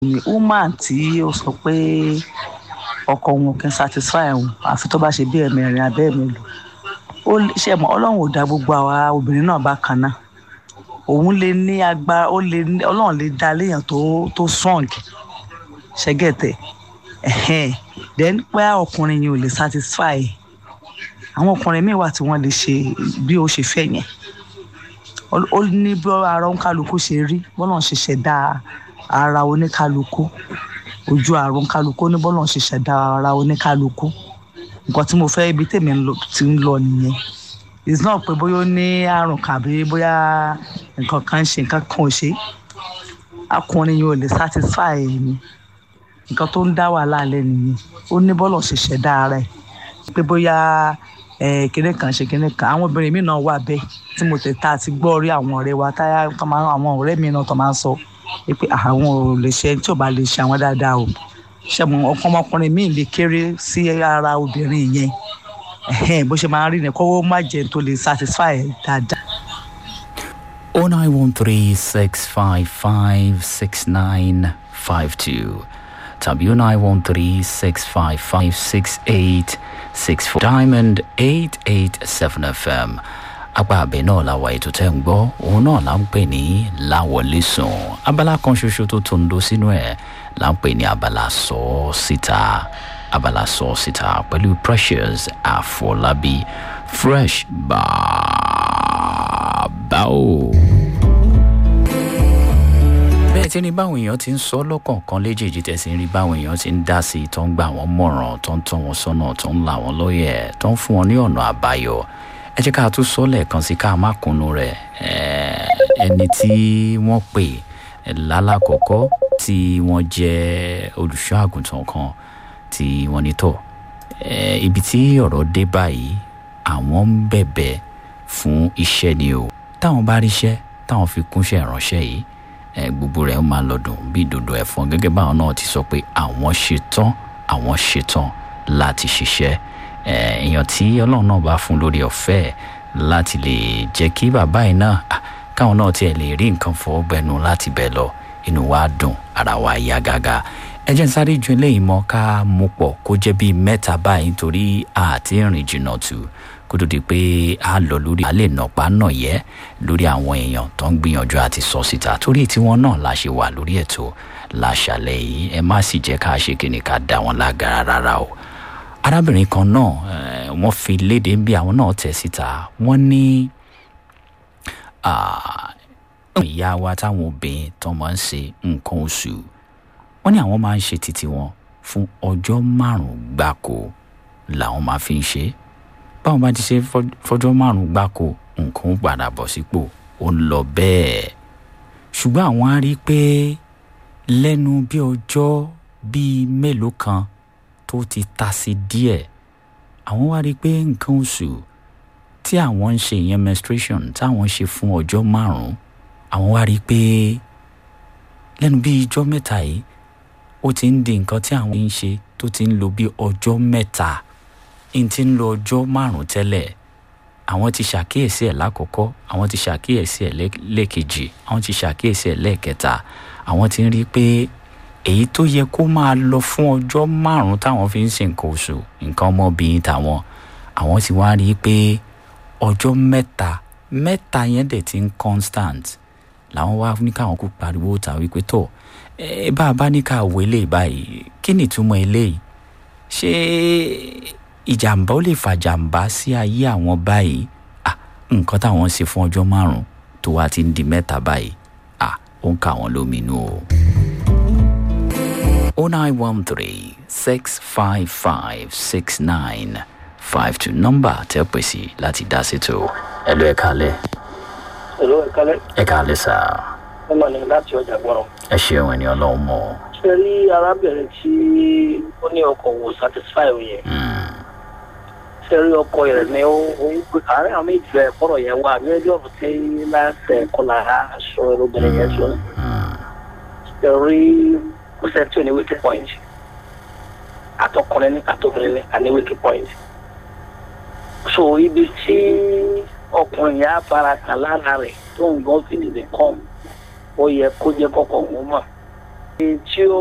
woman tí ó sọ pé ọkọ òun kì í satisfy òun àfi tó bá ṣe bí ẹ̀mẹrin abẹ́ mélòó ó ṣe mọ́ ọlọ́run ò dá gbogbo àwa obìnrin náà bákan náà òun lè ní agbára ó lè ní ọlọ́run lè dá léèyàn tó tó strong ṣẹ́gẹ̀tẹ̀ ẹ̀hẹ́n then pé ọkùnrin yẹn ò lè satisfy àwọn ọkùnrin míì wà tí wọ́n lè ṣe bí ó ṣe fẹ́ yẹn ó ní bí ara oníkálukú ṣe rí bọ́lá ń ṣe ṣẹ̀dá ara oníkálukú ojú àrùn kálukú ní bọ́lá ń ṣe ṣẹ̀dá ara oníkálukú nǹkan tí mo fẹ́ ibi tèmi ti ń lọ nìyẹn it's not pé bóyá ó ní àrùn kàbí bóyá nǹkan kan ń ṣe nǹkan kan ò ṣe ọkùnrin yẹn ò lè satisfy mi nǹkan tó ń dá wàhálà lẹ́ nìyẹn ó ní bọ́lá ń ṣe ṣẹ̀dá ara ẹ̀ pé bóyá kíní kan ṣe kíní kan àwọn obìnrin mi náà wà bẹ́ẹ̀ tí mo tẹ̀ tá a ti gbọ́ rí àwọn ọ̀rẹ́ wa táyà àwọn ọ̀rẹ́ mi náà tó máa ń sọ pé àwọn ò lè ṣe tí ò bá lè ṣe àwọn dáadáa o ṣẹ́mu ọkàn ọmọkùnrin mi lè kéré sí ara obìnrin yẹn bó ṣe máa ń rí ni kọ́wọ́ má jẹ́ tó lè satisfy dáadáa. oh nine one three six five five six nine five two tàbí oh nine one three six five five six eight six four diamond eight eight seven fm apá abẹ náà la wà ètò tẹ́ ń gbọ́ òun náà là ń pè ní láwọlé sùn abala kan ṣoṣo tó tó ń do sínú ẹ̀ là ń pè ní abala sọ ọ́ síta abala sọ ọ́ síta pẹ̀lú precious àfọlábí fresh bàbá o. bẹ́ẹ̀ tí ní báwọn èèyàn ti ń sọ lọ́kọ̀ọ̀kan léjèèjì tẹ̀sí ń rí báwọn èèyàn ti ń dá sí i tó ń gbà wọ́n mọ̀ràn tó ń tọ́ wọn sọ́nà tó ń là wọ́n lóye tó ń fún wọn ní ọ̀nà àbáyọ ẹ jẹ́ ká tún sọ lẹ́ẹ̀kan sí ká má kunu rẹ̀ ẹni tí wọ́n pè lálàkọ́kọ́ tí wọ́n jẹ́ olùṣọ́ àgùntàn kan tí wọ́n ní tọ̀ ibi tí ọ̀rọ̀ dé báyìí àwọn ń bẹ̀bẹ̀ fún iṣẹ́ ni o táwọn bá ríṣẹ́ táwọn fi kúnṣẹ́ ìránṣẹ́ yìí gbogbo rẹ̀ máa lọ́dún bí ìdodo ẹ̀fọn gẹ́gẹ́ báwọn náà ti sọ pé àwọn ṣetán àwọn ṣetán láti ṣiṣẹ́ èèyàn tí ọlọ́run náà bá fún lórí ọ̀fẹ́ láti lè jẹ́ kí bàbá yìí náà káwọn náà tiẹ̀ lè rí nǹkan fọwọ́ gbẹnu láti bẹ̀ lọ inú wa dùn ara wa yá gágá ẹ jẹ́ n sáré ju eléyìí mọ́ ká mú pọ̀ kó jẹ́ bíi mẹ́ta báyìí nítorí àti ìrìn jìnnà tù kó tó di pé a lọ lórí a lè nàpá nà yẹ lórí àwọn èèyàn tó ń gbìyànjú àti sọ síta torí tiwọn náà la ṣe wà lórí ètò láṣàlẹ̀ yìí ẹ má sì jẹ́ ká ṣe kíni ká dá wọn lágara rárá o arábìnrin kan náà wọ́n fi léde bí àwọn náà tẹ̀ síta wọ́n ní ìyá wa táwọn obìnrin tó máa ń ṣe nǹkan oṣù wọ́n ní àwọn máa ń ṣe títí wọn fún ọjọ́ márùn-ún gbáko làwọn máa fi ń ṣe báwọn bá ti ṣe fọjọ́ márùn-ún gbáko nǹkan ó padà bọ̀ sípò ó ń lọ bẹ́ẹ̀ ṣùgbọ́n àwọn á rí i pé lẹ́nu bí ọjọ́ bíi mélòó kan tó ti ta sí díẹ̀ àwọn wá rí i pé nǹkan oṣù tí àwọn ń ṣe ìyẹn menstruation táwọn ń ṣe fún ọjọ́ márùn-ún àwọn wá rí i pé lẹ́nu bí ijọ́ mẹ́ta yìí ó ti ń di nǹkan tí àwọn ń ṣe tó ti ń lo bí ọjọ́ mẹ́ta ń ti ń lo ọjọ́ márùn-ún tẹ́lẹ̀ àwọn ti ṣàkíyèsí ẹ̀ lákọ̀ọ́kọ́ àwọn ti ṣàkíyèsí ẹ̀ lẹ́ẹ̀kejì àwọn ti ṣàkíyèsí ẹ̀ lẹ́ẹ̀kẹta àwọn ti ń rí i pé èyí tó yẹ kó máa lọ fún ọjọ́ márùn-ún táwọn fi ń ṣe nǹkan oṣù nǹkan ọmọbìnrin tàwọn àwọn ti wá rí i pé ọjọ́ mẹ́ta mẹ́ta yẹn dẹ̀ ti ń constant làwọn wá ní káwọn kó pariwo ta wípé tó ẹ bá a bá ní ká wo eléyìí báyìí kí ni ìtumọ̀ eléyìí ṣé ìjàmbá ó lè fa jàmbá sí ayé àwọn báyìí à nǹkan táwọn ṣe fún ọjọ́ márùn-ún tó wá ti ń di mẹ́ta báyìí à ó ń kà wọ́n lóminú o. 0913 655 6952 nọ́mbà tẹ́ pè sí láti dá sétò ẹ lọ ẹ kálẹ̀. Hello, ẹ kálẹ̀. ẹ kálẹ̀ sá. ẹ mọ̀ ní láti ọjà gbọ́rọ̀. ẹ ṣeun ẹni ọlọ́run mọ̀. ṣe rí arábìnrin tí ó ní ọkọ̀ wò satisfy yẹn. ṣe rí ọkọ̀ rẹ̀ ní ó ń gbé àárẹ̀ àwọn méjì rẹ̀ kọ́rọ̀ yẹn wá ní ẹjọ́ ọ̀rọ̀ tí láṣẹ kọlà aṣọ obìnrin yẹn sọ. ṣe rí kò sẹ́ tí ò ní wíkì point àtọkùnrin ní àtọkùnrin ní àní wíkì point. so ibi tí ọkùnrin yẹn á fara kàn lára rẹ̀ tó ń gbọ́ fìdí kàn ó yẹ kó jẹ́ kọ́kọ́ òun mọ̀ tí ó